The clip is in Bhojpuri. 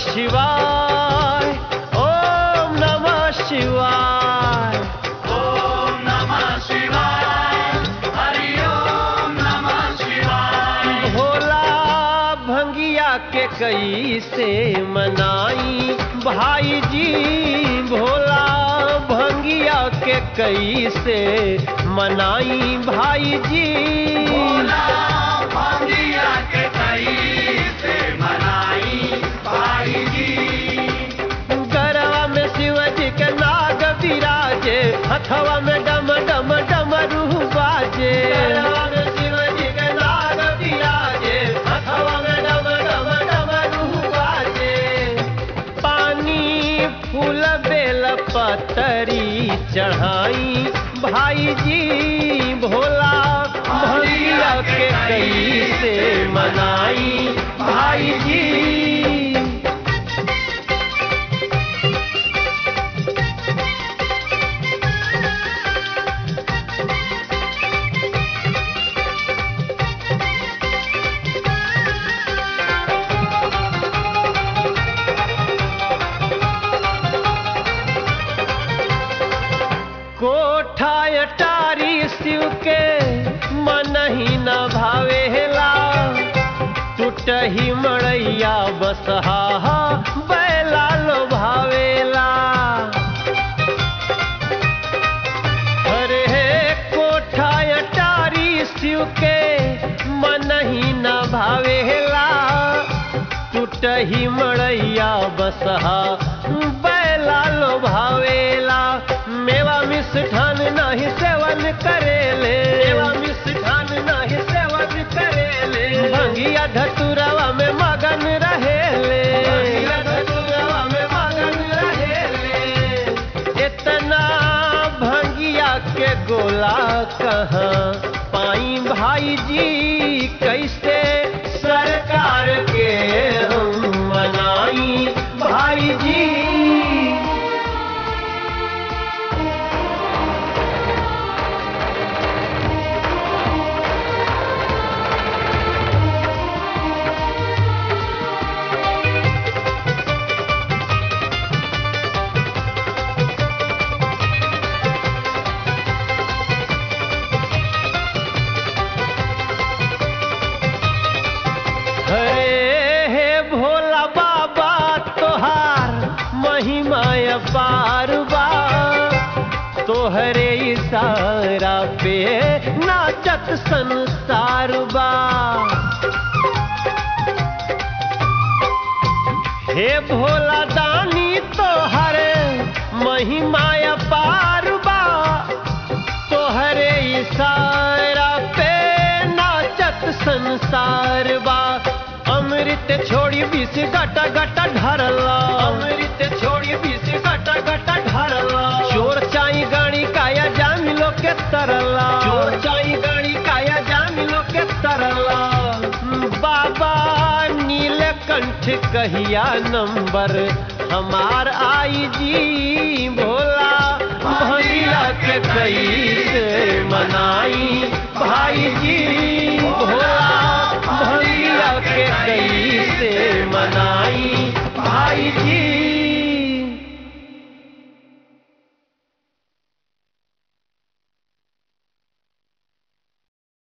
शिवाय ओम नमः शिवाय ओम नमः शिवाय हरि ओम नमः शिवाय भोला भंगिया के कई से मनाई भाई जी भोला भंगिया के कई से मनाई भाई जी भोला भांगिया के कई से मनाई भाई जी गरवा में शिवजी के नाग विराजे हथवा में डम डम डमरू बाजे गरवा में शिवजी के नाग विराजे हथवा में डम डम डमरू बाजे पानी फूल बेल पतरी चढ़ाई भाई जी भोला भैया के कई से मनाई भाई जी कोठा अटारी शिव के मन ही न भावेला टूटही मड़ैया बसहा बैला लो भावेला अरे हे कोठा अटारी शिव के मन ही न भावेला टूटही मड़ैया बसहा बैला लो भावेला मेवा मिष्ठान नाही सेवन करेले मेवा मिष्ठान नाही सेवन करेले भंगिया धतुरवा में मगन रहेले भंगिया धतुरवा में मगन रहेले इतना भंगिया के गोला कहाँ पाई भाई जी कैसे सरकार के हम मनाई भाई जी हरे हे भोला बाबा तोहार महिमा अपार बा तोहरे इशारा पे नाचत संसार बा हे भोला दानी तोहर महिमा अपार बा तोहरे इशारा पे नाचत संसार बा अमृत छोड़ी बीस गटा गटा ढरला अमृत छोड़ी बीस गटा गटा ढरला चोर चाई गाड़ी काया जामिलो के तरला चोर चाई गाड़ी काया जामिलो के तरला बाबा नीलकंठ कहिया नंबर हमार आई जी भोला भैया के कई से मनाई भाई जी